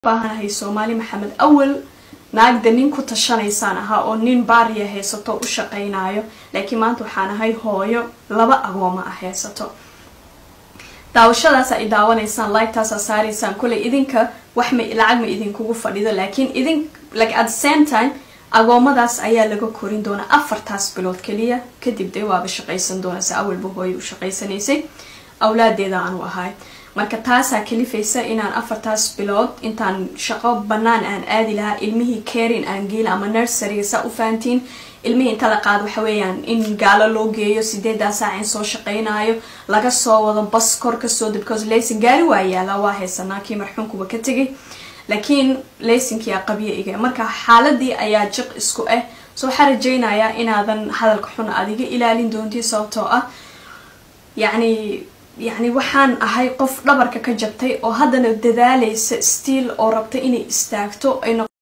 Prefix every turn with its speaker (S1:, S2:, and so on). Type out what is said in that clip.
S1: baahanahay soomaali maxamed awal naagda nin ku tashanaysaan ahaa oo nin baariya haysato u shaqaynayo laakiin maanta waxaan ahay hooyo laba agooma ah haysato daawashadaas ay daawanaysaan lightaasaa saaraysaan koley idinka wax ma lacag ma idinkugu fadhido laakiin idin like at the same time agoomadaas ayaa laga korin doonaa afartaas bilood keliya kadib dee waaba shaqaysan doona se awalba hooyo u shaqaysanaysay awlaadeeda aanu ahay marka taasaa kalifaysa inaan afartaas bilood intaan shaqo banaan aan aadi lahaa ilmihii carin aan geela ama nurseryga saa u fahantiin ilmihii inta la qaado waxa weeyaan in gaalo loo geeyo sideedaa saac in soo shaqaynayo laga soo wado bas kor kasoo dib because laysin gaari waa yaala waa haysanaa kii marxuunkuba ka tegay laakiin laysinkii a qabyo iga marka xaaladii ayaa jiq isku ah so waxaa rajaynayaa inaadan hadalka xun adiga ilaalin doonti sababtoo ah yacni yacni waxaan ahay qof dhabarka ka jabtay oo haddana dadaalaysa stiil oo rabta inay istaagto ay